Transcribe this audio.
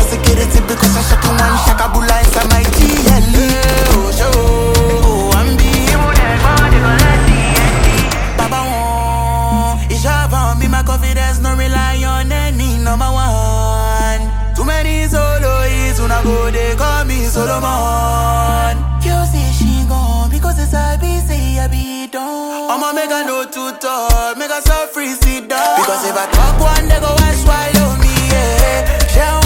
extra security because I shot one shakabula inside my GLE. Oh, show. Oh, I'm be. Baba won. It's on me, my confidence, no rely on any number one. Too many soloists, when I go, they call me Solomon. You say she gone because it's a busy, I be done. I'ma make a no too talk, make a so free sit down. Because if I talk one, they go and swallow me, yeah. She